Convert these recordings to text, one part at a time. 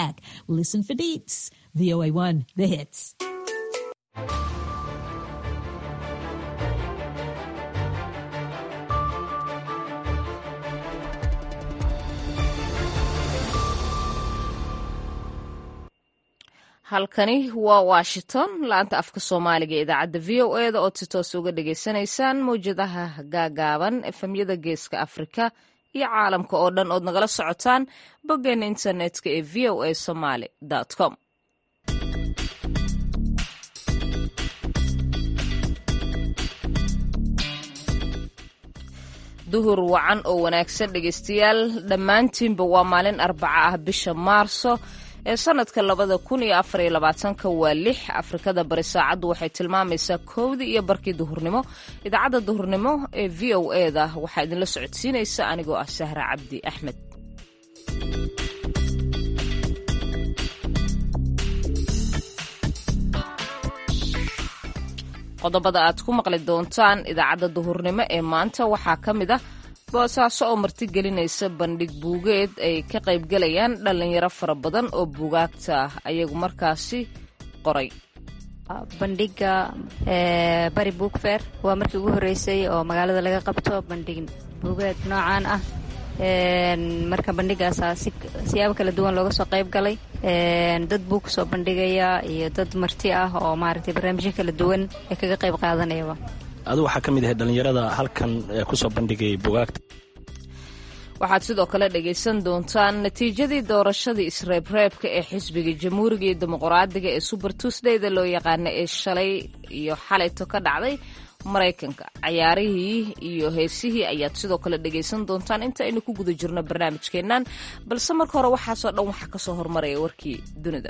back. Listen for deets. VOA1, the hits. halkani waa washington laanta afka soomaaliga ee idaacadda v o e da ood si toos uga dhagaysanaysaan mawjadaha gaagaaban efemyada geeska afrika iyo caalamka oo dhan ood nagala socotaan boggeena internetka ee v o a somaly com duhur wacan oo wanaagsan dhegaystayaal dhammaantiinba waa maalin arbaca ah bisha maarso ee sanadka labada kun iyo afar iyo labaatanka waa lix afrikada bari saacaddu waxay tilmaamaysaa kowdii iyo barkii duhurnimo idaacadda duhurnimo ee v o e da waxaa idinla socodsiinaysa anigoo ah sahra cabdi axmed qodobada aad ku maqli doontaan idaacadda duhurnimo ee maanta waxaa ka mid ah boosaaso oo martigelinaysa bandhig buugeed ay ka qaybgalayaan dhallinyaro fara badan oo buugaagta ayagu markaasi qoray bandhiga bari buugfer waa markii ugu horreysay oo magaalada laga qabto bandhig buugeed noocan ah marka bandhigaasaa siyaabo kala duwan looga soo qayb galay dad buu kusoo bandhigaya iyo dad marti ah oo maaragtay barnaamijyo kala duwan ee kaga qayb qaadanayaba adu waxaa ka mid ahay dhallinyarada halkan kusoo bandhigay bugaagta waxaad sidoo kale dhagaysan doontaan natiijadii doorashadii isreebreebka ee xisbiga jamhuuriga iyo dimuqraadiga ee suber tuusdayda loo yaqaana ee shalay iyo xalayto ka dhacday maraykanka cayaarihii iyo heesihii ayaad sidoo kale dhagaysan doontaan inta aynu ku guda jirno barnaamijkeennan balse marka hore waxaasoo dhan waxaa kasoo hormaraya warkii dunida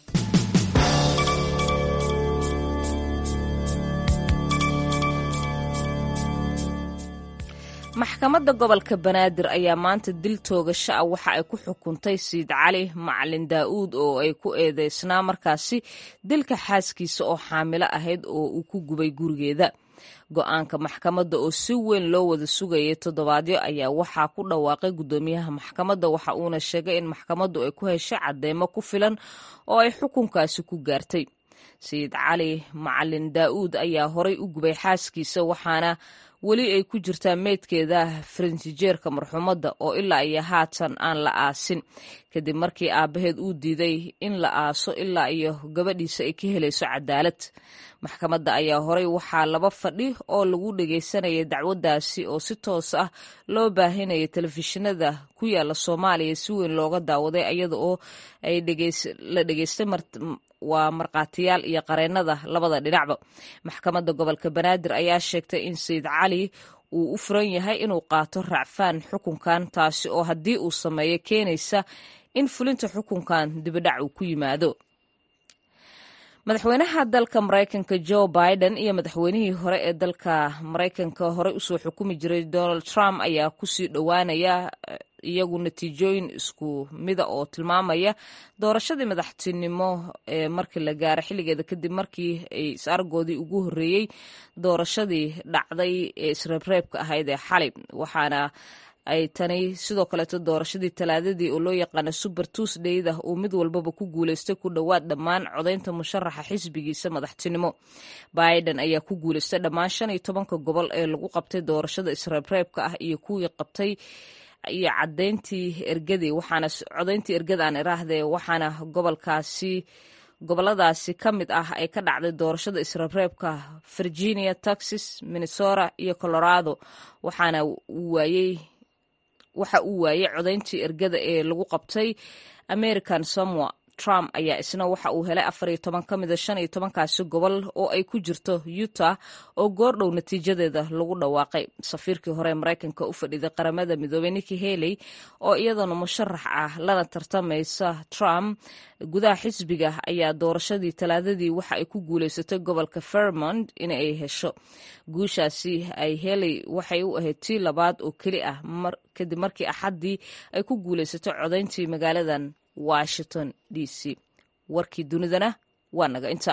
maxkamadda gobolka banaadir ayaa maanta dil toogasho ah waxa ay ku xukuntay siid cali macalin daa'uud oo ay ku eedeysnaa markaasi dilka xaaskiisa oo xaamilo ahayd oo uu ku gubay gurigeeda go-aanka maxkamadda oo si weyn loo wada sugayay toddobaadyo ayaa waxaa ku dhawaaqay guddoomiyaha maxkamadda waxa uuna sheegay in maxkamaddu ay ku heshay cadeymo ku filan oo ay xukunkaasi ku gaartay sayid cali macalin daa'uud ayaa horay u gubay xaaskiisa waxaana weli ay ku jirtaa meydkeeda farintijeerka marxuumadda oo ilaa iyo haatan aan la aasin kadib markii aabbaheed uu diiday in la aaso ilaa iyo gabadhiisa ay ka helayso cadaalad maxkamadda ayaa horay waxaa laba fadhi oo lagu dhagaysanayay dacwaddaasi oo si toos ah loo baahinayay telefishinada ku yaala soomaaliya si weyn looga daawaday iyada oo ay la dhegaystay waa markhaatiyaal iyo qareennada labada dhinacba maxkamadda gobolka banaadir ayaa sheegtay in sayid cali uu u furan yahay inuu qaato racfaan xukunkan taasi oo haddii uu sameeyo keenaysa in fulinta xukunkan dibidhac uu ku yimaado madaxweynaha dalka maraykanka joe biden iyo madaxweynihii hore ee dalka maraykanka horey usoo xukumi jiray donald trump ayaa kusii dhowaanaya iyagu natiijooyin isku mida oo tilmaamaya doorashadii madaxtinimo ee markii la gaaro xilligeeda kadib markii ay is-argoodii ugu horreeyey doorashadii dhacday ee isreebreebka ahayd ee xalay waxaana ay tani sidoo kaleeto doorashadii talaadadii oo loo yaqaano suber tuusdayda uu mid walbaba ku guuleystay ku dhowaad dhammaan codaynta musharaxa xisbigiisa madaxtinimo biden ayaa ku guuleystay dhammaan shan iyo tobanka gobol ee lagu qabtay doorashada isreebreebka ah iyo kuwii qabtay iyo cadayntii ergadii waxaana codayntii ergada aan iraahdee waxaana gobolkaasi goboladaasi ka mid ah ay ka dhacday doorashada isreebreebka virginia texas minnesota iyo colorado waxaana uu waayey waxa uu waayey codayntii ergada ee lagu qabtay american samoa trump ayaa isna waxa uu helay afar iyo toban ka mida shan iyo tobankaasi gobol oo ay ku jirto utah oo goordhow natiijadeeda lagu dhawaaqay safiirkii hore maraykanka u fadhiday qaramada midoobey niki haley oo iyadana musharax ah lana tartamaysa trump gudaha xisbiga ayaa doorashadii talaadadii waxa ay ku guuleysatay gobolka fairmont in ay hesho guushaasi ay heley waxay u ahayd tii labaad oo keli ah kadib markii axaddii ay ku guuleysatay codayntii magaaladan washington d c warkii dunidana waa naga inta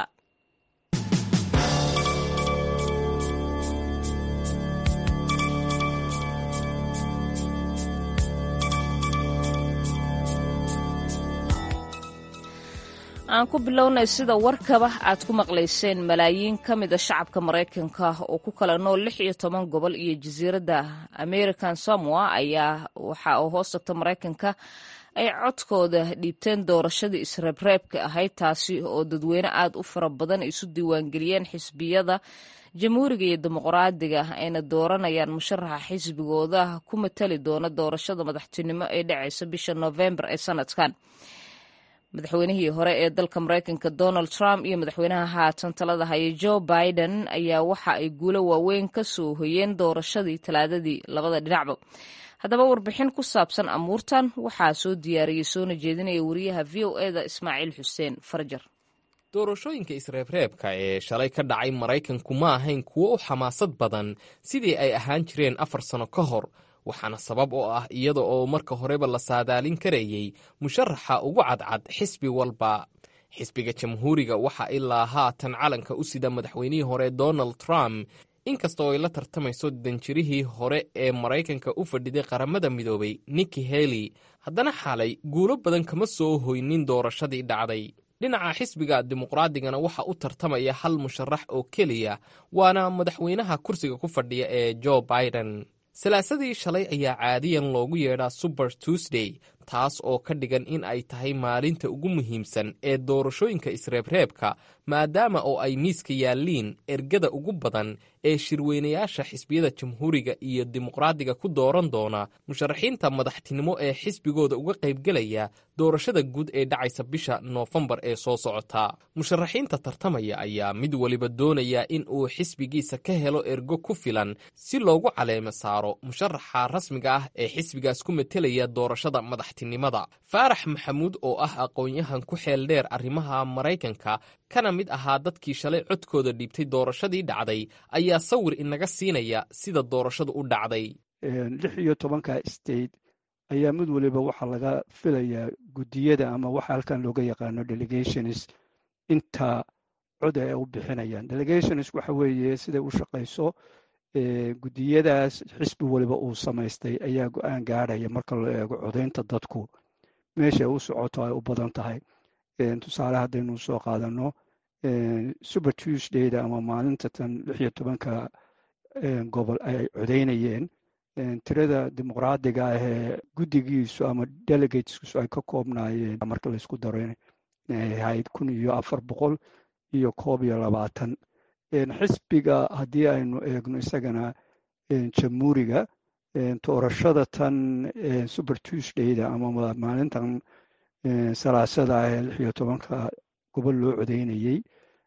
aan ku bilownay sida warkaba aad ku maqlayseen malaayiin ka mida shacabka maraykanka oo ku kala nool lix iyo toban gobol iyo jasiiradda american samoa ayaa waxa uu hoos tagta maraykanka ay codkooda dhiibteen doorashadii isreebreebka ahayd taasi oo dadweyne aad u fara badan isu diiwaangeliyeen xisbiyada jamhuuriga iyo dimuqraadiga ayna dooranayaan musharaxa xisbigooda ku matali doona doorashada madaxtinimo ee dhacaysa bisha noofembar ee sanadkan madaxweynihii hore ee dalka maraykanka donald trump iyo madaxweynaha haatan talada haya joe biden ayaa waxa ay guulo waaweyn ka soo hoyeen doorashadii talaadadii labada dhinacba haddaba warbixin ku saabsan amuurtan waxaa soo diyaariyey soona jeedinaya wariyaha v o eda ismaaciil xuseen farjar doorashooyinka isreebreebka ee shalay ka dhacay maraykanku ma ahayn kuwo u xamaasad badan sidii ay ahaan jireen afar sano ka hor waxaana sabab oo ah iyada oo marka horeba la saadaalin karayey musharaxa ugu cadcad xisbi walba xisbiga jamhuuriga waxa ilaa haatan calanka u sida madaxweynihii hore donald trump inkastoo ay la tartamayso danjirihii hore ee maraykanka u fadhiday qaramada midoobay nikki haley haddana xalay guulo badan kama soo hoynin doorashadii dhacday dhinaca xisbiga dimuqraadigana waxa u tartamaya hal musharax oo keliya waana madaxweynaha kursiga ku fadhiya ee joe biden salaasadii shalay ayaa caadiyan loogu yeedhaa suber tuesday taas oo ka dhigan in ay tahay maalinta ugu muhiimsan ee doorashooyinka isreebreebka maadaama oo ay miiska yaalliin ergada ugu badan ee shirweynayaasha xisbiyada jamhuuriga iyo dimuqraadiga ku dooran doona musharaxiinta madaxtinimo ee xisbigooda uga qaybgelaya doorashada guud ee dhacaysa bisha noofembar ee soo socota musharaxiinta tartamaya ayaa mid waliba doonaya in uu xisbigiisa ka helo ergo ku filan si loogu caleemo saaro musharaxa rasmiga ah ee xisbigaas ku metelaya doorashada madaxtinimada faarax maxamuud oo ah aqoon-yahan ku xeel dheer arrimaha maraykanka kana mid ahaa dadkii shalay codkooda dhiibtay doorashadii dhacday ayaa sawir inaga siinaya sida doorashadu u dhacday lix iyo tobanka state ayaa mid waliba waxaa laga filayaa guddiyada ama waxa halkan looga yaqaano delegations inta cod ay u bixinayaan delegations waxa weeye siday u shaqayso guddiyadaas xisbi waliba uu samaystay ayaa go-aan gaadhaya marka loo eego codaynta dadku meesha u socoto ay u badan tahay tusaale haddaynu soo qaadano super tuesdayda ama maalinta tan lix iyo tobanka gobol ay codaynayeen tirada dimuqraadiga ah ee guddigiisu ama delegateskiisu ay ka koobnaayeen marka laysku daro inay ahayd kun iyo afar boqol iyo koob iyo labaatan xisbiga haddii aynu eegno isagana jamhuuriga doorashada tan super tuesdayda ama maalintan salaasada ah ee lix iyo tobanka gobol loo codeynayey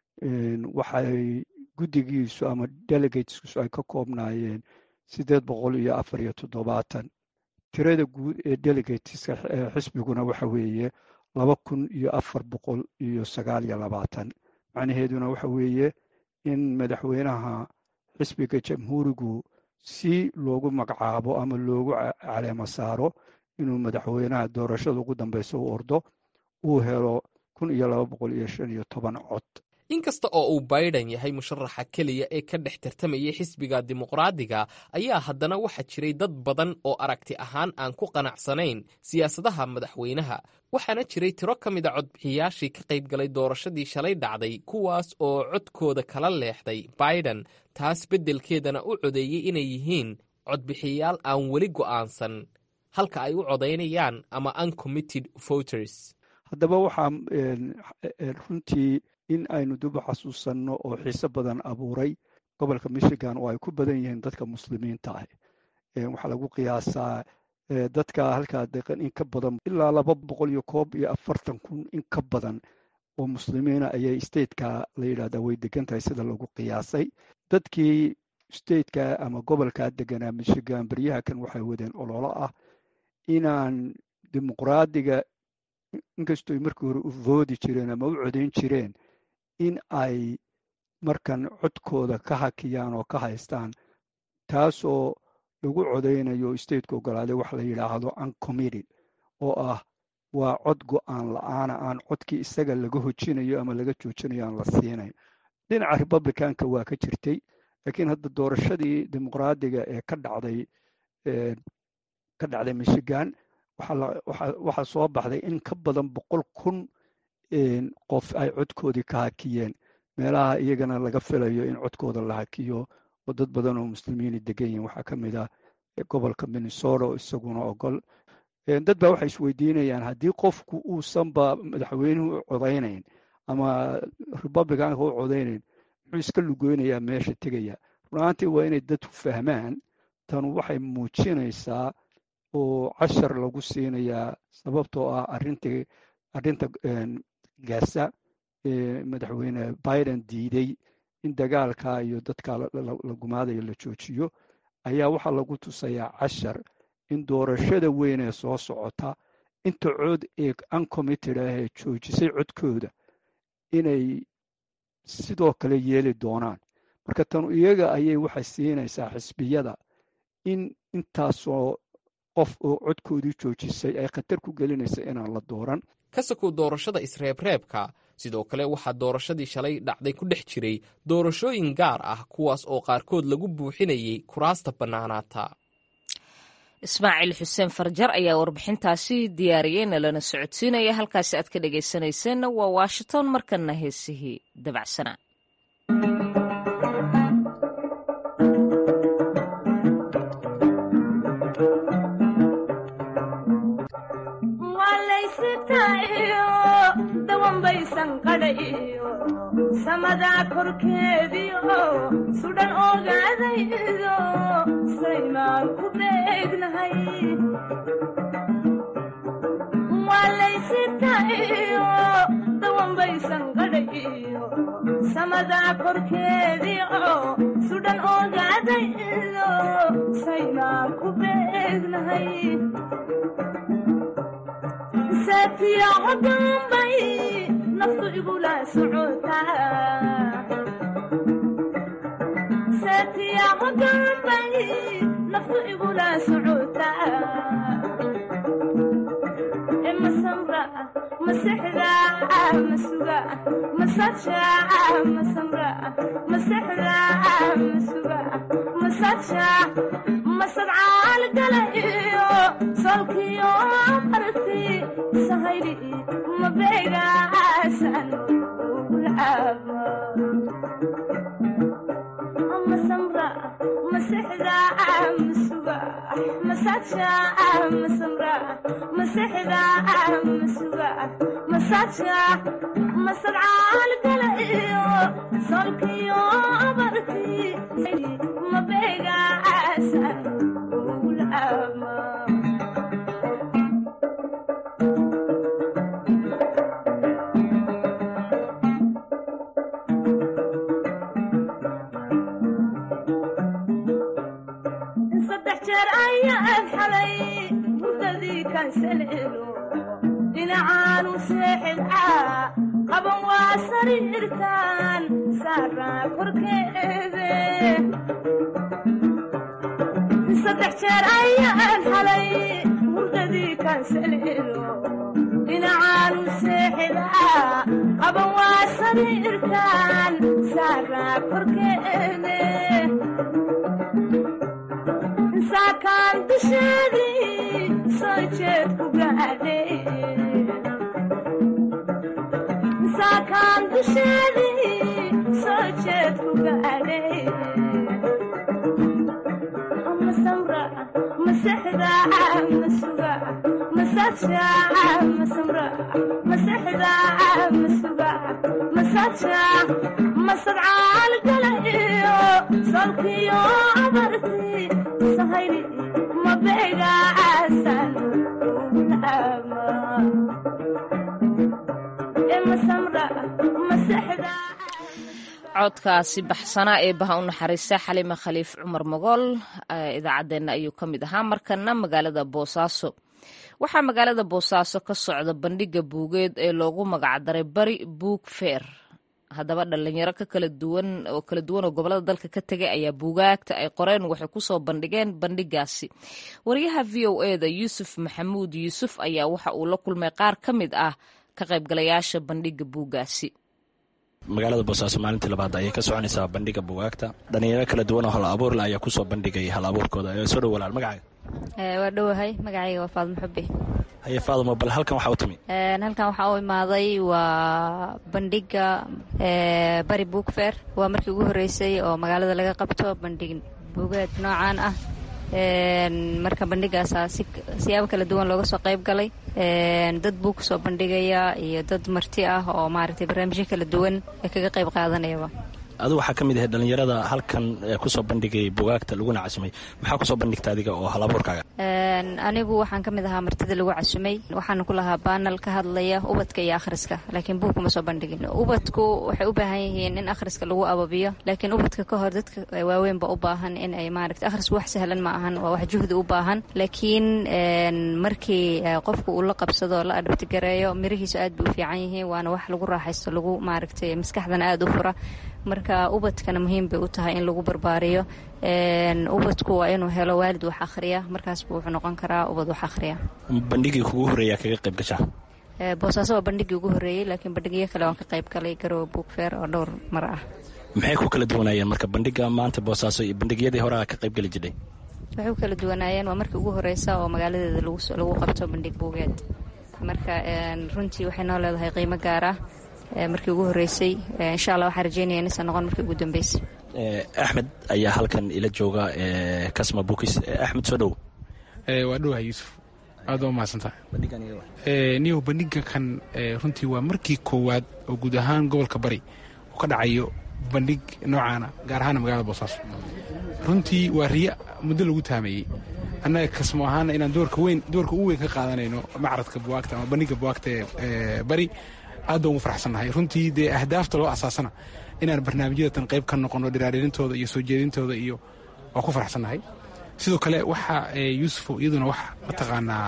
waxay guddigiisu ama delegateskiisu ay ka koobnaayeen siddeed boqol iyo afar iyo toddobaatan tirada guud ee delegateska xisbiguna waxa weeye laba kun iyo afar boqol iyo sagaal iyo labaatan macnaheeduna waxa weeye in madaxweynaha xisbiga jamhuurigu si loogu magacaabo ama loogu caleemo saaro inuu madaxweynaha doorashada ugu dambeysa u ordo uu helo kun iyo laba boqol iyo shan iyo toban cod inkasta oo uu biden yahay musharaxa keliya ee ka dhex tartamayay xisbiga dimuqraadiga ayaa haddana waxaa jiray dad badan oo aragti ahaan aan ku qanacsanayn siyaasadaha madaxweynaha waxaana jiray tiro ka mid a codbixiyaashii ka qaybgalay doorashadii shalay dhacday kuwaas oo codkooda kala leexday biden taas beddelkeedana u codeeyey inay yihiin codbixiyayaal aan weli go'aansan halka ay u codaynayaan ama uncommitted voters haddaba waxaa runtii in aynu duba xasuusanno oo xiise badan abuuray gobolka michigan oo ay ku badan yihiin dadka muslimiinta ah waxaa lagu qiyaasaa dadka halkaa deqan in ka badan ilaa laba boqol iyo koob iyo afartan kun in ka badan oo muslimiina ayay stateka la yidhahdaa way degan tahay sida lagu qiyaasay dadkii stateka ama gobolkaa deganaa michigan beryaha kan waxay wadeen ololo ah inaan dimuqraadiga inkastooy markii hore u voodi jireen ama u codayn jireen in ay markan codkooda ka hakiyaan oo ka haystaan taasoo lagu codaynayo stateka ogolaaday wax la yidhaahdo uncommitted oo ah waa cod go-aan la-aana aan codkii isaga laga hojinayo ama laga joojinayo aan la siinayn dhinaca republicanka waa ka jirtay laakiin hadda doorashadii dimuqraadiga ee ka dhacday ka dhacday michigan waxaa soo baxday in ka badan boqol kun qof ay codkoodii ka hakiyeen meelaha iyagana laga filayo in codkooda la hakiyo oo dad badan oo muslimiini degan yihin waxaa ka mid ah gobolka minnesota oo isaguna ogol dad baa waxay isweydiinayaan haddii qofku uusanba madaxweynuhu u codaynayn ama republicanka u codaynayn muxuu iska lugoynayaa meesha tegaya runaantii waa inay dadku fahmaan tanu waxay muujinaysaa oo cashar lagu siinayaa sababtoo ah arintii arrinta gaasa madaxweyne biden diiday in dagaalka iyo dadka la gumaadayo la joojiyo ayaa waxaa lagu tusayaa cashar in doorashada weyn ee soo socota inta cod ee uncommitted ah ee joojisay codkooda inay sidoo kale yeeli doonaan marka tanu iyaga ayay waxay siinaysaa xisbiyada in intaasoo qof oo codkoodii joojisay ay khatar ku gelinaysa inaan la dooran ka sakow doorashada isreebreebka sidoo kale waxaa doorashadii shalay dhacday ku dhex jiray doorashooyin gaar ah kuwaas oo qaarkood lagu buuxinayay kuraasta bannaanaata ismaaciil xuseen farjar ayaa warbixintaasi diyaariyeyna lana socodsiinaya halkaasi aad ka dhegaysanayseena waa washington markana heesihii dabacsanaa samadaa korkeediio sudhan ogaadaydo saymaan ku beegnahay waa laysitaiyo dawanbaysan qadhayiyo samadaa korkeediio sudhan ogaadaydo saymaan ku beegnahay saatiya codunbay naftu igula socotasaatiya codunbay naftu igula socotaa e masamra masexda masuga masaja masamra masexda masuga masaja masadcaal gala iyo solkiyo barti sahayli mabeegaasan ulcaaba masamra masexda masuga masaja masamra masexda masuga masaja masadcaal gala iyo solkiyo barti mabeegaasan ulcaaba saddex jeer ayaan xalay hurdadii kansaleelo dhinacaanu seexidcaa qaban waa sariirtaan saaraa korkeede saddex jeer ayaan xalay hurdadii kansaleelo dhinacaanu seexidcaa qaban waa sariirtaan saaraa korkeede saakaan dusheedii soo jeed ku gaadhay saakaan dusheedii soo jeed ku gaadhay masamra masexda masuga masaja masamra masexda masuga masaja masadcaal gala iyo solkiyo abarti sahayli mabeegaasan ulcaaba e masamra masexda codkaasi baxsanaa ee baha u naxariista xalima khaliif cumar mogool idaacaddeenna ayuu ka mid ahaa markana magaalada boosaaso waxaa magaalada boosaaso ka socda bandhiga buugeed ee loogu magacdaray bari buug feer haddaba dhalinyaro ka kala duwan oo kala duwan oo gobolada dalka ka tegay ayaa buugaagta ay qoreen waxay kusoo bandhigeen bandhigaasi wariyaha v o e da yuusuf maxamuud yuusuf ayaa waxa uu la kulmay qaar ka mid ah ka qaybgalayaasha bandhiga buugaasi magaalada boosaaso maalintii labaad ayay ka soconaysaa bandhiga buugaagta dhalinyaro kala duwan oo hal abuurle ayaa kusoo bandhigay hal abuurkooda soo dhow walaal magacaaga waa dhowahay magacayga waa faadmo xubbi haye faadamo bal halkan waxaa u timi halkan waxaa u imaaday waa bandhiga bari book fair waa markii ugu horeysay oo magaalada laga qabto bandhig buugaad noocaan ah marka bandhigaasaa siyaabo kala duwan looga soo qayb galay dad buu kusoo bandhigaya iyo dad marti ah oo maaragtay barnaamijyo kala duwan ee kaga qayb qaadanayaba adu waxaa ka mid ahay dhallinyarada halkan kusoo bandhigay bugaagta laguna casumay maxaa kusoo bandhigta adiga oo halabuurkaaga anigu waxaan ka mid ahaa martida lagu casumay waxaana ku lahaa baanal ka hadlaya ubadka iyo akhriska laakiin buug kuma soo bandhigin ubadku waxay u baahan yihiin in akhriska lagu ababiyo laakiin ubadka ka hor dadka waaweynba u baahan in ay maaragta akhrisku wax sahlan ma ahan waa wax juhdi u baahan laakiin markii qofku uu la qabsado la adhabtigareeyo mirihiisu aad bay u fiican yihiin waana wax lagu raaxaysto lagu maaragtay maskaxdana aada u fura marka ubadkana muhiim bay u tahay in lagu barbaariyo ubadku waa inuu helo waalid wax akhriya markaasbu wuxuu noqon karaa ubad wax akhriya bandhigii kugu horreeya kaga qayb gashaa boosaaso waa bandhigii ugu horreeyey laakiin bandhigyo kale waan ka qayb galay garowe book fair oo dhowr mar ah maxay ku kala duwanaayeen marka bandhiga maanta boosaaso iyo bandhigyadii hore a ka qayb geli jirhay waxay ku kala duwanaayeen waa markii ugu horeysa oo magaaladeeda lagu qabto bandhig buugeed marka runtii waxay noo leedahay qiimo gaar ah markii ugu horeysay insha allah waxaan rajeynaya inaysan noqon markii ugu dambeysay axmed ayaa halkan ila jooga kasma bukis axmed soo dhow waa dhowaha yuusuf aad waa mahadsantaha niyow bandhiga kan runtii waa markii koowaad oo guud ahaan gobolka bari uu ka dhacayo bandhig noocaana gaar ahaana magaalada boosaaso runtii waa riya muddo lagu taameeyey annaga kasmo ahaana inaan doorka weyn doorka ugu weyn ka qaadanayno macradka buwaagta ama bandhiga buwaagta ee bari aad baan ugu faraxsannahay runtii dee ahdaafta loo asaasana inaan barnaamijyadatan qayb ka noqono dhiraarhelintooda iyo soo jeedintooda iyo waa ku faraxsannahay sidoo kale waxa yuusufo iyaduna wax mataqaanaa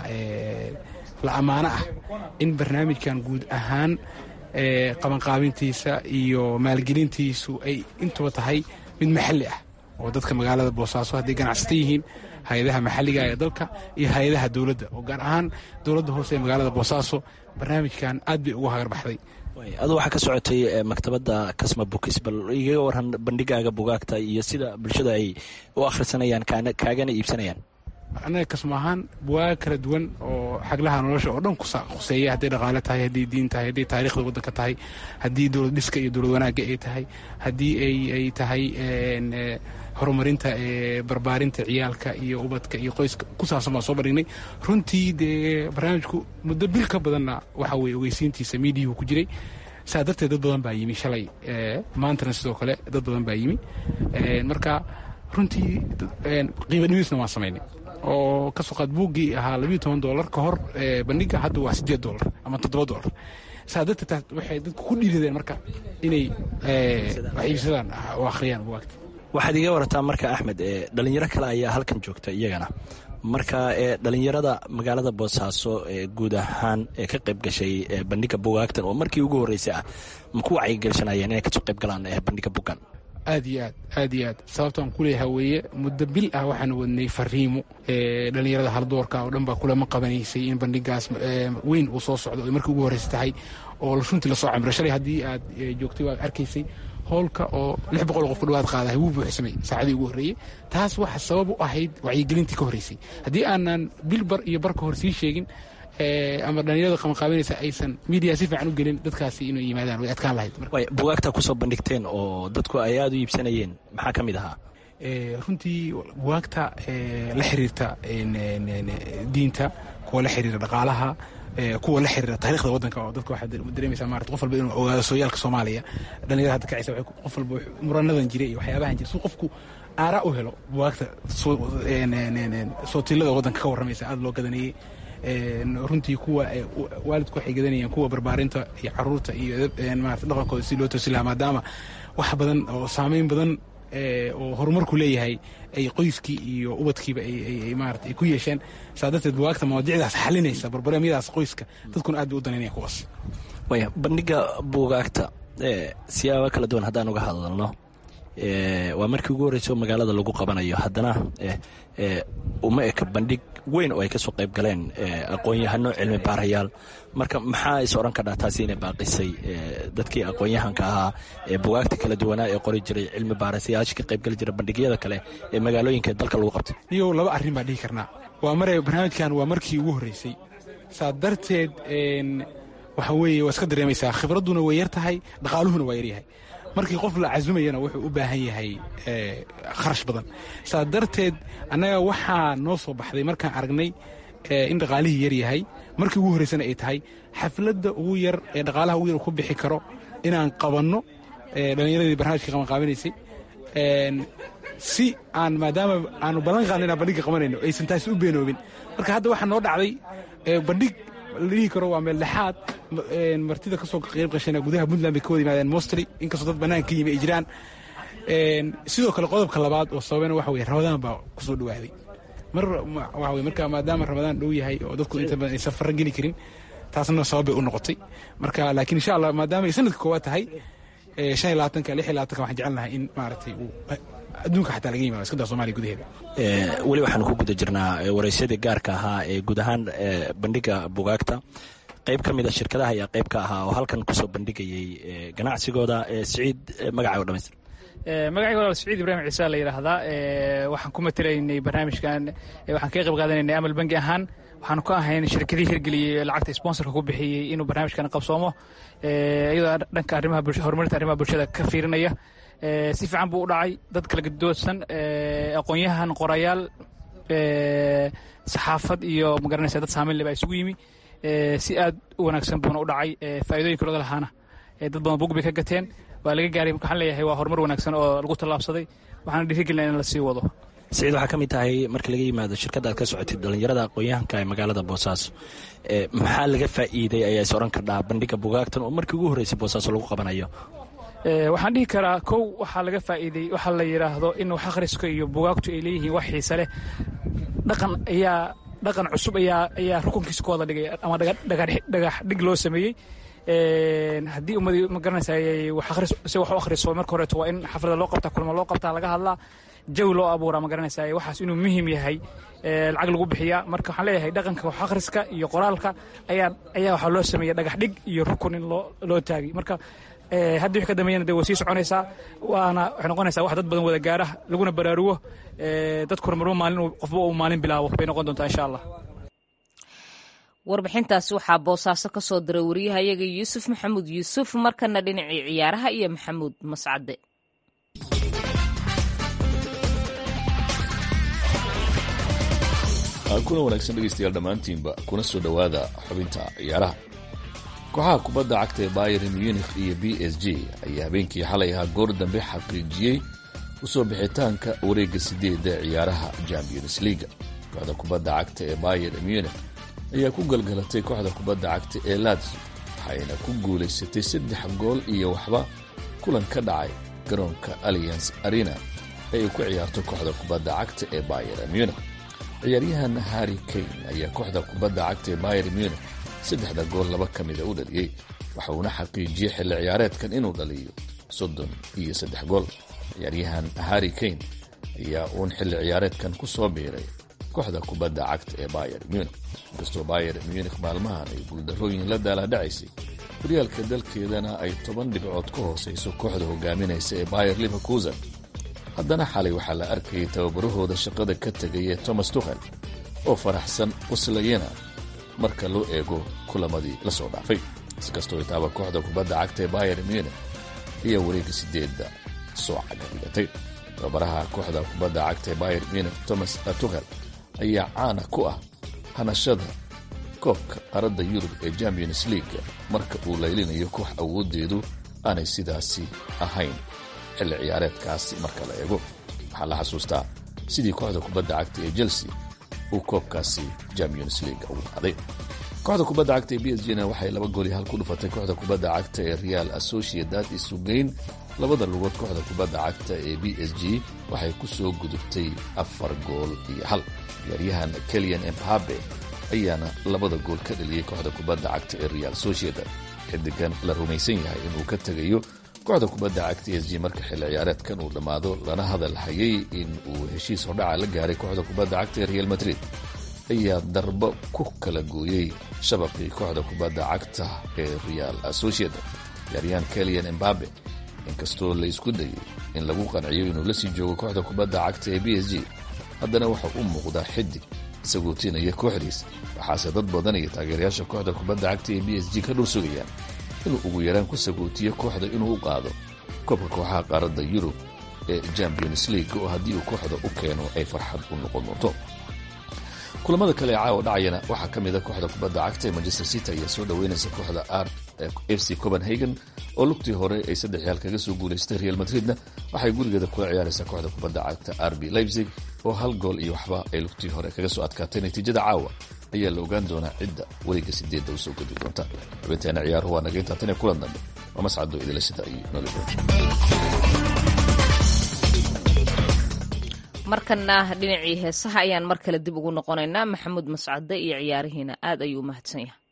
la ammaano ah in barnaamijkan guud ahaan qabanqaabintiisa iyo maalgelintiisu ay intuba tahay mid maxalli ah oo dadka magaalada boosaaso hadday ganacsata yihiin hay-adaha maxalliga ee dalka iyo hay-adaha dowladda oo gaar ahaan dowladda hoose ee magaalada boosaaso barnaamijkan aad bay ugu hagarbaxday adu waxaa ka socotay maktabadda kasma bukis bal igaga waran bandhigaaga bugaagta iyo sida bulshada ay u akhrisanayaan kaagana iibsanayaan annaga kasmo ahaan buwaag kala duwan oo xaglaha nolosha oo dhan khuseeya hadday dhaqaale tahay haddii diin tahay hadday taarikhda waddanka tahay haddii dowlad dhiska iyo dowlad wanaagga ay tahay haddii ay tahay horumarinta barbaarinta ciyaalka iyo ubadka iyo qoyska ku saabsan baan soo bandhignay runtii dee barnaamijku muddo bil ka badanna waxa weye ogeysiintiisa miidiyuhu ku jiray saa darteed dad badan baa yimi shalay maantana sidoo kale dad badan baa yimi marka runtii qiimo dhimisna waan samaynay oo ka soo qaad buuggii ahaa labiyo toban doolar ka hor bandhiga hadda waa siddeed doolar ama toddoba doolar saa darteed waxay dadku ku dhiiradeen marka inay wax iibsadaan oo akhriyaan buwaagta waxaad iga warataa marka axmed dhalinyaro kale ayaa halkan joogta iyagana marka dhalinyarada magaalada boosaaso guud ahaan ee ka qayb gashay bandhiga bugaagtan oo markii ugu horreysay ah ma ku wacyigelishanayeen inay kasoo qayb galaan bandhiga bugan aad iyo aad aad iyo aad sababtaan ku leeyaha weeye muddo bil ah waxaan wadnay fariimo dhalinyarada haldoorka oo dhan baa kulama qabanaysay in bandhigaas weyn uu soo socdo ay markii ugu horreysa tahay oo runtii lasoo camiro shalay haddii aad joogtay waad arkaysay hoolka oo lix boqol qof ku dhawaad qaadahay wuu buuxsamay saacadii ugu horreeyey taas waxa sabab u ahayd wacyigelintii ka horreysay haddii aanan bil bar iyo bar ka hor sii sheegin ama dhalinyarada qabanqaabinaysa aysan miidiya si fiican u gelin dadkaasi inay yimaadaan way adkaan lahayd bugaagta kusoo bandhigteen oo dadku ay aada u iibsanayeen maxaa ka mid ahaa runtii bugaagta la xiriirta diinta kuwa la xiriira dhaqaalaha kuwa la xiriira taarikhda waddanka oo dadka waxaad dareemaysaa maarata qof walba inuu ogaado sooyaalka soomaaliya dhalinyarada hadda kacaysa qof walba muranadan jiray iyo waxyaabahan jira si qofku aaraa u helo bugaagta sootilada waddanka ka warramaysa aada loo gadanayey runtii kuwa waalidku waxay gadanayeen kuwa barbaarinta iyo caruurta iyo maarata dhaqankooda si loo toosi lahaa maadaama wax badan oo saameyn badan oo horumarku leeyahay ay qoyskii iyo ubadkiiba ay maarata ay ku yeesheen saa darteed buwaagta mawaadicdaas xalinaysa barbareemyadaas qoyska dadkuna aad bay u danaynaya kuwaas waya bandhiga buugaagta siyaaba kala duwan haddaan uga hadalno waa markii ugu horreysa oo magaalada lagu qabanayo haddana uma eka bandhig weyn oo ay kasoo qayb galeen aqoon-yahano cilmi baarayaal marka maxaa is odhan kadhaa taasi inay baaqisay dadkii aqoon-yahanka ahaa ee bugaagta kala duwanaa ee qori jiray cilmi baarasayaasha ka qayb geli jira bandhigyada kale ee magaalooyinka dalka lagu qabtay niyow laba arrin baan dhihi karnaa waa mare barnaamijkan waa markii ugu horreysay saa darteed waxa weeye waa iska dareemaysaa khibradduna way yar tahay dhaqaaluhuna waa yaryahay markii qof la casumayana wuxuu u baahan yahay kharash badan saa darteed annaga waxaa noo soo baxday markaan aragnay in dhaqaalihii yar yahay markii ugu horreysana ay tahay xafladda ugu yar ee dhaqaalaha ugu yar ku bixi karo inaan qabanno dhallinyaradii barnaamijka qabanqaabinaysay si aan maadaama aanu ballan qaadna inaan bandhigga qabanayno aysan taasi u beenoobin marka hadda waxaa noo dhacday bandhig la dhihi karo waa meel lexaad martida ka soo qayb qashayna gudaha puntland bay ka wada yimaadeen mostly inkastoo dad bannaan ka yimi ay jiraan sidoo kale qodobka labaad oo sababena waxa weye ramadaan baa ku soo dhawaaday mar waxa weye marka maadaama ramadaan dhow yahay oo dadku inta badan aysan farra geli karin taasna sabab bay u noqotay marka laakiin insha allah maadaama ay sanadka koowaad tahay shan iyo labaatanka lix iyo labaatanka waxaan jecelnahay in maaragtay uu adduunka xataa laga yimaado iskadaa somaaliya gudaheeda weli waxaanu ku guda jirnaa waraysyadii gaarka ahaa ee guud ahaan bandhiga bugaagta qayb ka mida shirkadaha ayaa qayb ka ahaa oo halkan kusoo bandhigayay ganacsigooda siciid magacaaga dhamaystir magacayga walaal siciid ibraahim ciise la yidhaahdaa waxaan ku matelaynay barnaamijkan waxaan kaga qayb qaadanaynay amal bangi ahaan waxaanu ka ahayn shirkadihii hirgeliyey lacagta sponsorka ku bixiyey inuu barnaamijkan qabsoomo iyadoo dhanka arrimaha horumarinta arrimaha bulshada ka fiirinaya si fiican buu u dhacay dad kala gadoodsan aqoon-yahan qorayaal saxaafad iyo magaranaysa dad saamayn leba isugu yimi si aad u wanaagsan buuna u dhacay faa'iidooyinka looga lahaana dad badan bug bay ka gateen waa laga gaaray marka waxaan leeyahay waa horumar wanaagsan oo lagu tallaabsaday waxaana dhiirigelina in la sii wado siciid waxaa ka mid tahay marka laga yimaado shirkadda aad ka socotid dhallinyarada aqoon-yahanka ee magaalada boosaaso maxaa laga faa'iiday ayaa is odhan kardhaa bandhiga bugaagtan oo markii ugu horreysay boosaaso lagu qabanayo waxaan dhihi karaa kow waxaa laga faa'iiday waxaa la yidhaahdo in wax akhriska iyo bugaagtu ay leeyihiin wax xiise leh dhaqan ayaa dhaqan cusub ayaa ayaa rukunkiisa ku wada dhigay ama dhagax dhig loo sameeyey haddii ummadii ma garanaysa wax akhris si wax u akhriso marka horeeto waa in xaflada loo qabtaa kulmo loo qabtaa laga hadlaa jawi loo abuuraa ma garanaysa waxaas inuu muhiim yahay lacag lagu bixiyaa marka waxaan leeyahay dhaqanka wax akhriska iyo qoraalka ayaa ayaa waxaa loo sameeyey dhagax dhig iyo rukun in loo loo taagay marka hadda wixii ka dambeeyana dee way sii soconaysaa waana waxay noqonaysaa wax dad badan wada gaara laguna baraarugo dadkuna marba maalin qofba uu maalin bilaabo bay noqon doontaa insha allah warbixintaasi waxaa boosaaso ka soo diray wariyahayaga yuusuf maxamuud yuusuf markana dhinacii ciyaaraha iyo maxamuud mascade kuna wanaagsan dhegaystayaal dhammaantiinba kuna soo dhowaada xubinta ciyaaraha kooxaha kubadda cagta ee bayern munikh iyo b s g ayaa habeenkii xalay ahaa goor dambe xaqiijiyey usoo bixitaanka wareegga sideedda ciyaaraha champions leaga kooxda kubadda cagta ee bayern munikh ayaa ku galgalatay kooxda kubadda cagta ee lazio waxayna ku guulaysatay saddex gool iyo waxba kulan ka dhacay garoonka allianc arena ee ay ku ciyaarto kooxda kubadda cagta ee bayern munikh ciyaaryahan harri kane ayaa kooxda kubadda cagta ee bayern munikh saddexda gool laba ka mida u dhaliyey waxa uuna xaqiijiyey xilli ciyaareedkan inuu dhaliyo soddon iyo saddex gool ciyaaryahan harri kane ayaa uun xilli ciyaareedkan ku soo biiray kooxda kubadda cagta ee bayer munikh inkastoo bayer munikh maalmahan ay guuldarrooyin la daalaadhacaysay horyaalka dalkeedana ay toban dhibcood ka hoosayso kooxda hogaaminaysa ee bayer liverkusen haddana xalay waxaa la arkayay tababarahooda shaqada ka tegay ee thomas tukhel oo faraxsan quslayana marka loo eego kulamadii la soo dhaafay inkastoo itaaba kooxda kubadda cagta ee bayer munikh ayaa wareegga sideedda soo cagadigatay tababaraha kooxda kubadda cagta ee bayer munikh thomas tukhel ayaa caana ku ah hanashada koobka qaradda yurub ee champions leaga marka uu laylinayo koox awooddeedu aanay sidaasi ahayn xilli ciyaareedkaasi marka la eego waxaa la xasuustaa sidii kooxda kubadda cagta ee chelsea uu koobkaasi champions leaga ugu qaaday kooxda kubadda cagta ee b s gna waxay laba gool iyo hal ku dhufatay kooxda kubadda cagta ee real associated isugeyn labada lugood kooxda kubadda cagta ee b s g waxay ku soo gudubtay afar gool iyo hal ciyaaryahan kelian embabe ayaana labada gool ka dhaliyey kooxda kubadda cagta ee real sociedad xidigan la rumaysan yahay inuu ka tegayo kooxda kubadda cagta e s g marka xilli ciyaareedkan uu dhammaado lana hadal hayay in uu heshiis hordhaca la gaaray kooxda kubadda cagta ee real madrid ayaa darbo ku kala gooyey shabaqii kooxda kubadda cagta ee real sociedad ciyaaryahan kelian embabe inkastoo la isku dayay in lagu qanciyo inuu la sii joogo kooxda kubadda cagta ee b s g haddana waxa u muuqdaa xidig sagootinaya kooxdiis waxaase dad badan iyo taageerayaasha kooxda kubadda cagta ee b s g ka dhul sugayaan inuu ugu yaraan ku sagootiyo kooxda inuu u qaado koobka kooxaha qaaradda yurub ee champions league oo haddii uu kooxda u keeno ay farxad u noqon doonto kulamada kale ee caawa dhacayana waxaa ka mid a kooxda kubadda cagta ee manchester city ayaa soo dhoweynaysa kooxda f c copenhagen oo lugtii hore ay saddex yaal kaga soo guulaystay real madridna waxay gurigeeda kula ciyaaraysaa kooxda kubadda cagta rb leipzig oo hal gool iyo waxba ay lugtii hore kaga soo adkaatay natiijada caawa ayaa la ogaan doonaa cidda weliga sideedda usoo gudi doonta xubinteena ciyaaruhu waa naga intaa tan iyo kulan dambe waa mascado idilashada iyo nolol markana dhinacii heesaha ayaan mar kale dib ugu noqonaynaa maxamuud mascade iyo ciyaarihiina aad ayuu u mahadsan yahay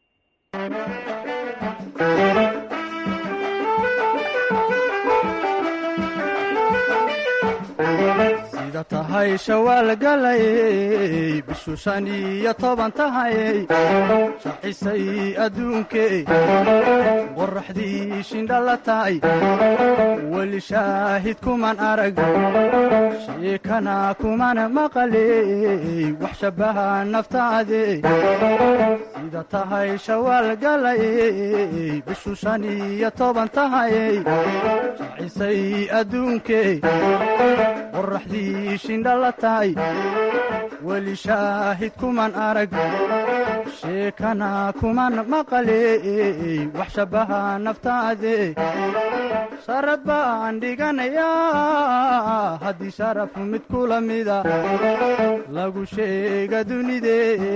sida tahay shawaal galayey bishu shan iyo toban tahayey shacisay adduunkey qoraxdii shindhala tahay weli shaahid kuman arag sheekana kuman maqaley wax shabbaha naftaade sida tahay shawaal galayey bishu shan iyo toban tahayey shacisay adduunkey qoraxdii shindhala tahay weli shaahid kuman arag sheekana kuman maqaley wax shabbaha naftaade sharad baan dhiganayaa haddii sharaf mid kula mida lagu sheega dunide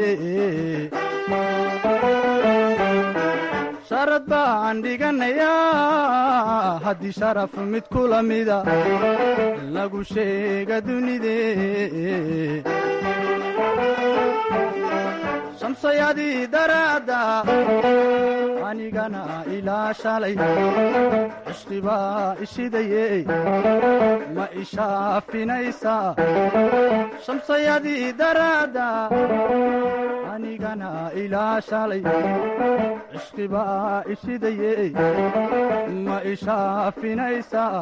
sharad baan dhiganayaa haddii sharaf mid kula mida lagu sheega dunide shamsayadii daraadda anigana ilaa shalay cishqibaa ishidaye ma ishaafinaysaa shamsayadii daraadda anigana ilaa shalay cishqibaa ishidaye ma ishaafinaysaa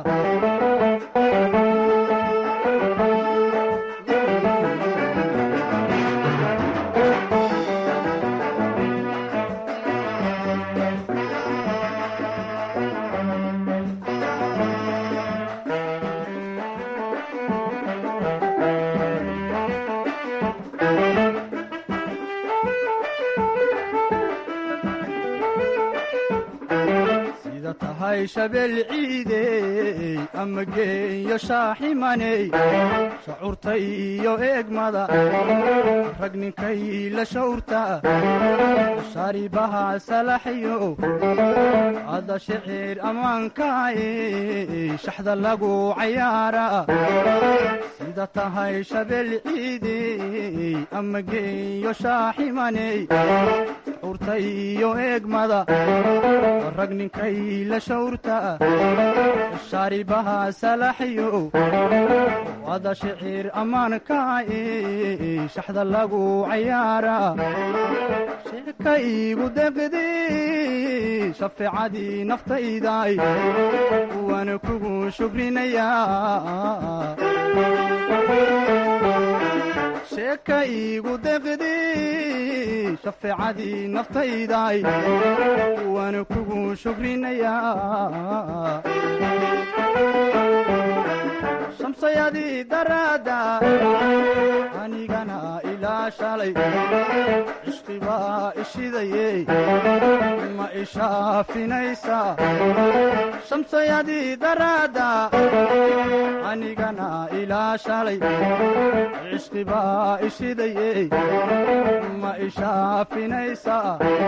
sida tahay shabeel ciidey ama geeyo shaaximaney shacuurta iyo eegmada rag ninkay la shawrta sharibaha salaxyo ada shicir ammaankaaye shaxda lagu cayaara sida tahay shabeel ciidey ama geeyo shaaximaney shacuurta iyo eegmada rag ninkay la shawrta shaaribaha salaxyo wada shicir ammaankaaye shaxda lagu cayaara sheeka iigu deqdi shafeecadii naftayday waana kugu shukrinayaa sheeka iigu deqdi shafeecadii naftayday waana kugu shukrinayaa shamsayadii daraadda anigana ilaa shalay cishqibaa ishidaye ma ishaafinaysaa shamsayadii daraadda anigana ilaa shalay cishqibaa ishidaye ma ishaafinaysaa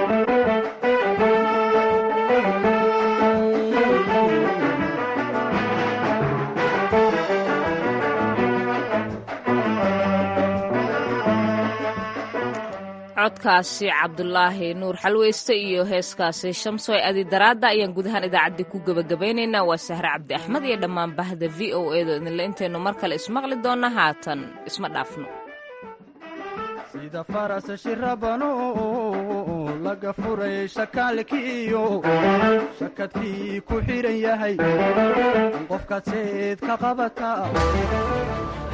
codkaasi cabdulaahi nuur xalweyste iyo heeskaasi shamsoy adi daraadda ayaan gudahaan idaacaddii ku gebagabaynaynaa waa sahre cabdi axmed iyo dhammaan bahda v o edo idinle intaynu mar kale ismaqli doonna haatan isma dhaafno sida faras shirabano laga furay shakaalkiiyo shakadkii ku xidhan yahay qofkaad seed ka qabata